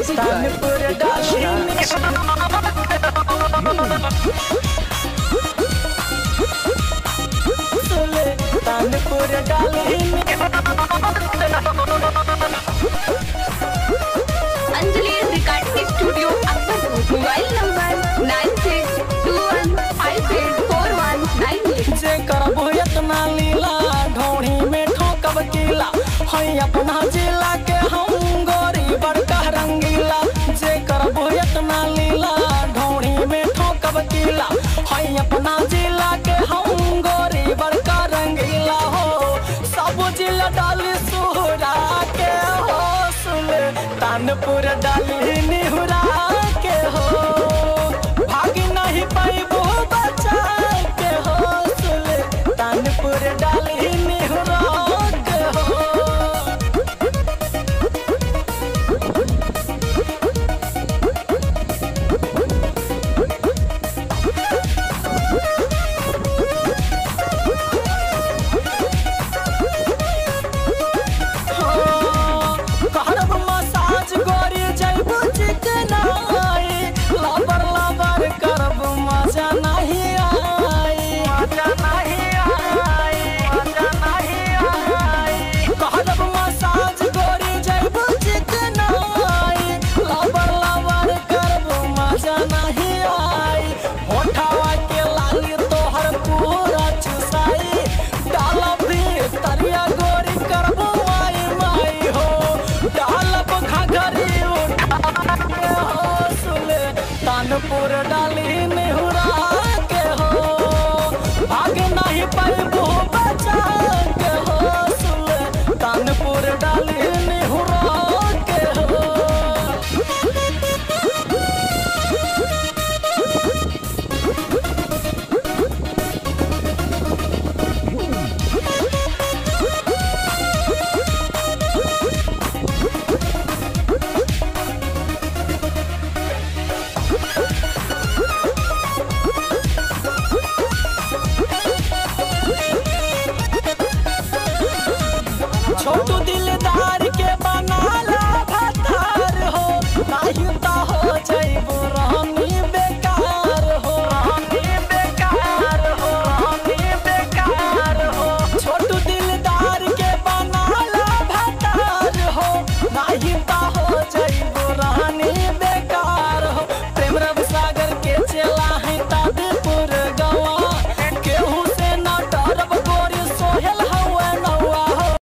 Music by Tanpur डाली Sultanpur डाली Anjali recording studio Akbarpur mobile number nine six two one five eight four one nine eight जे करबो इतना लीला ढोड़ी में ठोकब कीला हई अपना जिला के हम गोरी बड़का रंगीला जे करबो इतना लीला ढोड़ी में ठोकब कीला हई अपना जिला के हम गोरी बड़का रंगीला हो सब जिला डाली सुहरा के हो सुले तानपुर डाली